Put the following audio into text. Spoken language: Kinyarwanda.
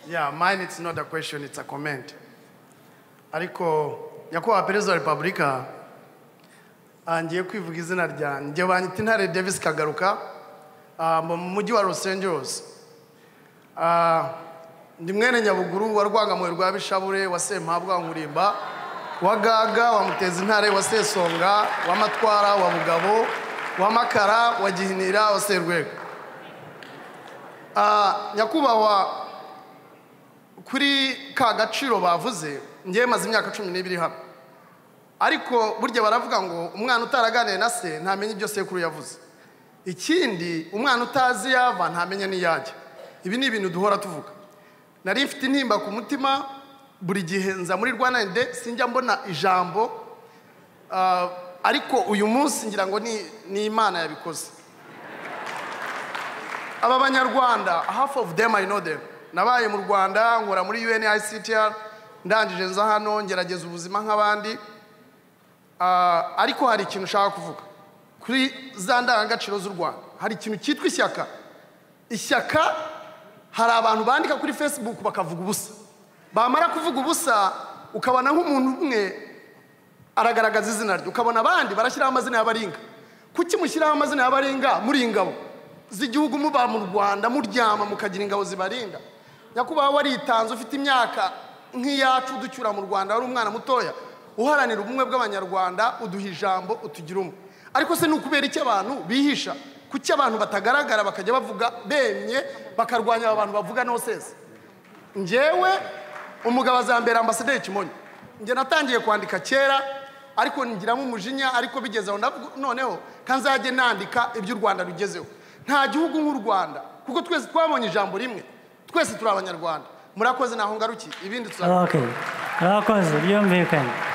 yeah mine it's not a question it's a comment ariko nyakubahwa perezida wa repubulika ah, ngiye kwivuga izina ryanjye banyita intare davis kagaruka ah, mu mujyi wa los angeles Ah, ndi mwene nyabuguru wa rwangamuye rwa bishabure wa sempabwa wa nkurimba wa gaga wa muteza intare wa sesonga wa matwara wa bugabo wa makara wa gihinira wa serwego Ah, nyakubahwa kuri ka gaciro bavuze ngewe maze imyaka cumi n'ibiri hano ariko burya baravuga ngo umwana utaraganiye na se ntamenya ibyo sekuru yavuze ikindi umwana utazi yava ntamenya n'iyajya ibi ni ibintu duhora tuvuga nari mfite intimba ku mutima buri gihe nza muri rwanda de sinjya mbona ijambo ah, ariko uyu munsi ngira ngo ni ni imana yabikoze aba banyarwanda half of them I know them nabaye mu rwanda nkora muri UNICTR ndangije nza hano ngerageza ubuzima nk'abandi Ah, ariko hari ikintu ushaka kuvuga kuri za ndangagaciro z'u rwanda hari ikintu cyitwa ishyaka ishyaka hari abantu bandika kuri facebook bakavuga ubusa bamara kuvuga ubusa ukabona nk'umuntu umwe aragaragaza izina rye ukabona abandi barashyiraho amazina y'abaringa kuki mushyiraho amazina y'abaringa muri ingabo z'igihugu muba mu rwanda muryama mukagira ingabo zibarinda nyakubahwa waritanze ufite imyaka nk'iyacu uducyura mu rwanda wari umwana mutoya uharanira ubumwe bw'abanyarwanda uduha ijambo utugira umwe ariko se ni ukubera iki abantu bihisha kuki abantu batagaragara bakajya bavuga bemye bakarwanya aba bantu bavuga nosese njyewe umugabo azambera ambasaderi kimonyo njye natangiye kwandika kera ariko ngiramo umujinya ariko bigeze aho ndavuga- noneho kanzajye nandika ibyo u rwanda rugezeho nta gihugu nk'u rwanda kuko twese twabonye ijambo rimwe twese turi abanyarwanda murakoze naho ngarukiye ibindi tuza Okay. Murakoze byumvikanye